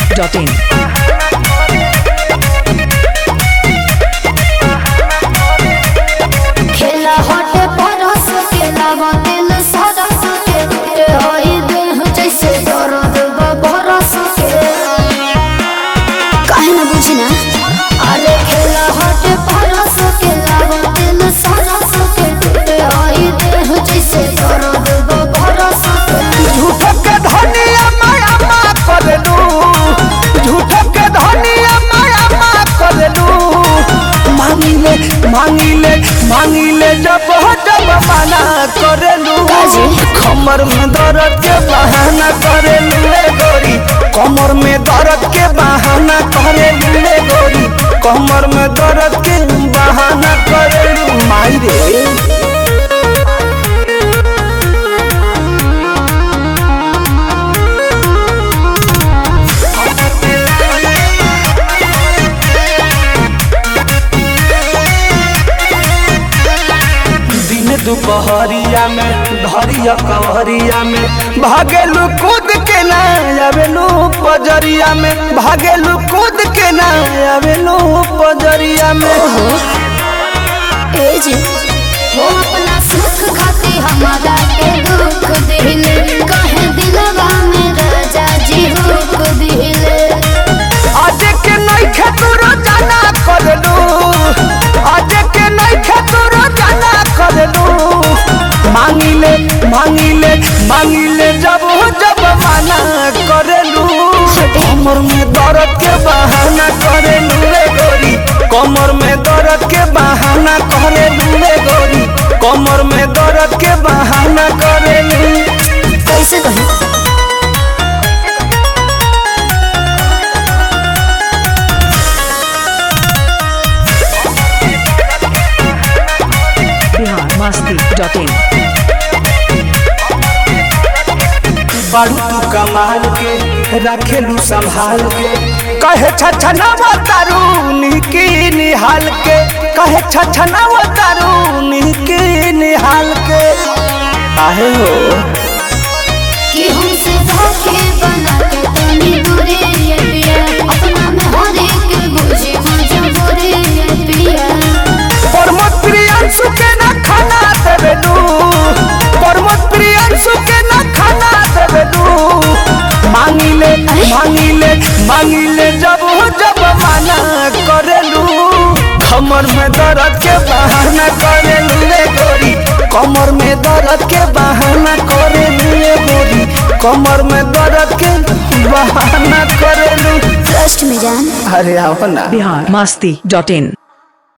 dot in. खेला हटे परस के लावा दिल सरस के ए होई देह जैसे दर्द बरस के काहे ना बुझी ना अरे खेला हटे परस के लावा दिल सरस के ए होई देह जैसे दर्द बरस के झूठो के धनिया माया मा करलू झूठो के धनिया माया मा करलू मांगिले मांगिले मांगिले जब हो जब मना करलू काजी? कमर में दर्द के बहाना करलू रे गोरी कमर में दर्द के बहाना करलू रे गोरी कमर में दर्द के बहाना करलू माई रे दिन दुपहरिया में धरिया कवरिया में भागेलू कूद के ना आवेलू पजरिया में भागेलू कूद के ना आवेलू पजरिया में ए जी हो अपना सुख खाती हमारा के दुख दिले कहे दिलवा में राजा जी हुक दिले आज के नहीं खेतुरो जाना करलू आज के नहीं खेतुरो जाना करलू मांगिले मांगिले मांगिले जब हो जब माना करलू कमर में दर्द के बहाना करेलू रे गोरी कमर में दर्द के बहाना करेलू रे गोरी कमर में दर्द के बहाना करेलू कैसे कहूँ Bihar Masti dot in. बारू तू कमाल के रखेलू संभाल के कहे छछनावा तारू निकी निहाल के कहे छछनावा तारू निकी निहाल के आहे हो कि हमसे धोखे बना के तनी दूरे ये पिया अपना में हर एक बुझे मजबूरे ये पिया प्रमोद प्रियांशु के ना खाना देवेलू प्रमोद प्रियांशु के ना खाना देवेलू मांगिले मांगिले मांगिले जब हो जब माना करेलू कमर में दर्द के बहाना करेलू रे गोरी कमर में दर्द के बहाना करेलू रे गोरी कमर में दर्द के बहाना करेलू ट्रस्ट में जान अरे आओ ना Bihar Masti dot in.